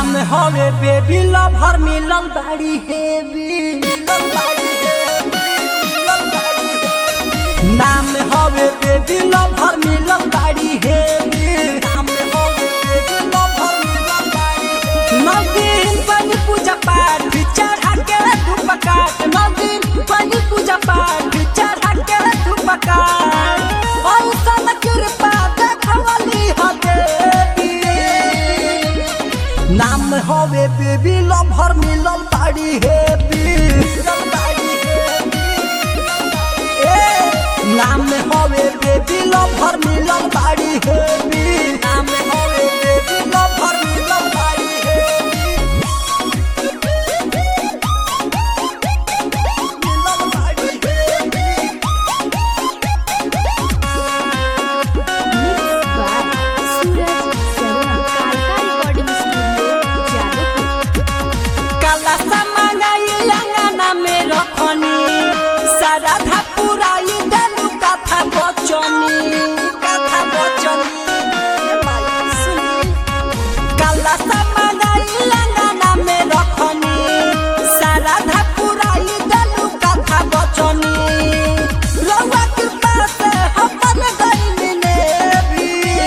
नाम हवे baby lover मिलल बाड़ी हेवी मिलल बाड़ी हेवी, मिलल बाड़ी हेवी। नाम हवे बेबी लवर मिलल बाड़ी हेवी नाम हवे बेबी लवर मिलल बाड़ी हेवी। नौ दिन बनी पूजा पाठ चढ़ा के धूप काट नौ दिन बनी पूजा पाठ चढ़ा के धूप काट ऐसन कृपा देखवली ह देवी नाम हवे बेबी लवर मिलल बाड़ी हेवी मिलल बाड़ी हेवी ए नाम हवे बेबी लवर मिलल बाड़ी हेवी नाम हवे बेबी लवर मिलल बाड़ी हेवी मिलल बाड़ी heavy Mixed by Suraj Sarona. Kalka Recording Studio, Jadavpur. काला समाई अंगना में रखनी सारा था पुराई देलू कथा बचनी कथा बचनी ए माई सुनी काला समाई अंगना में रखनी सारा था पुराई देलू कथा बचनी रउआ कृपा से हमर गइली ने भी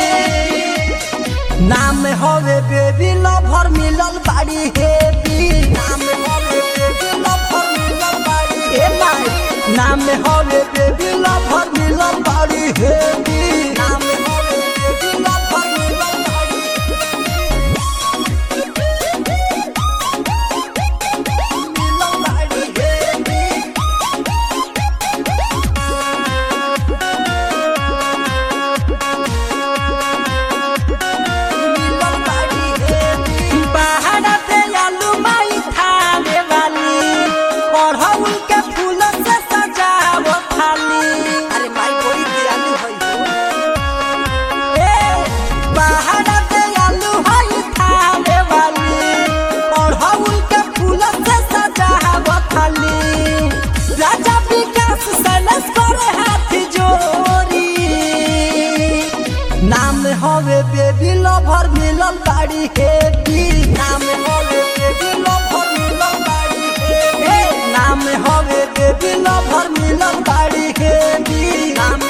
नाम हवे बेबी लवर मिलल बाड़ी हेवी नाम हवे बेबी लवर मिलल बाड़ी हे माई नाम हवे बेबी लवर मिलल बाड़ी हेवी नाम हवे बेबी लवर मिलल बाड़ी मिलल बाड़ी हेवी बाहर से आलू माई थाने वाली अड़हुल के फूल से सजावो थाली अरे माई कोई दयालु है ए बाहर से आलू हई थाने वाली अड़हुल के फूल से सजावो थाली राजा विकास सनस करे हाथ जोड़ी नाम हवे बेबी लवर मिलल बाड़ी हेवी नाम हवे बेबी लवर मिलल बाड़ी हेवी नाम हवे बेबी लवर मिलल बाड़ी हेवी नाम